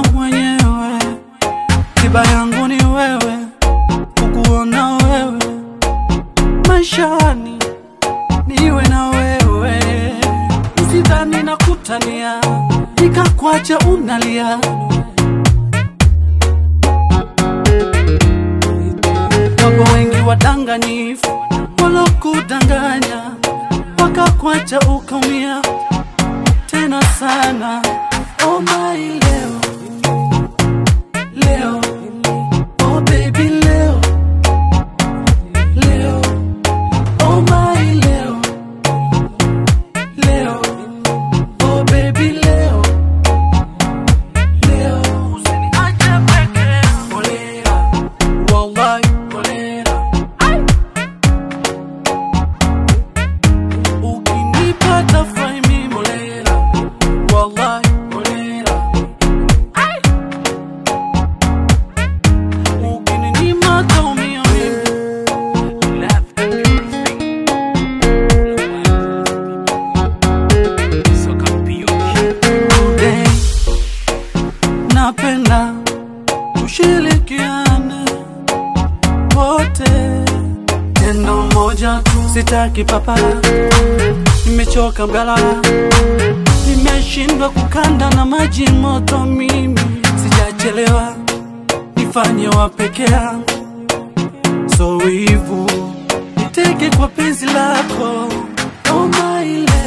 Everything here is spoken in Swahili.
mwenyewe, tiba yangu ni wewe, kukuona wewe maishani, niwe na wewe, usidhani na kutania, nikakwacha unalia. Wapo wengi wadanganyifu walokudanganya, wakakwacha ukaumia tena sana. Oh my leo leo, oh baby leo leo, oh my leo leo, oh baby leo leo, usiniache peke Kolera, wallahi kolera, ukinipata fai mimi kolera, wallahi kolera, ukininyima taumia mimi Today, napenda tushirikiane wote, tendo moja tu, sitaki papara, nimechoka mgalala, nimeshindwa kukanda na maji moto, mimi sijachelewa, nifanye wa peke yangu, so wivu niteke kwa penzi lako, oh my love.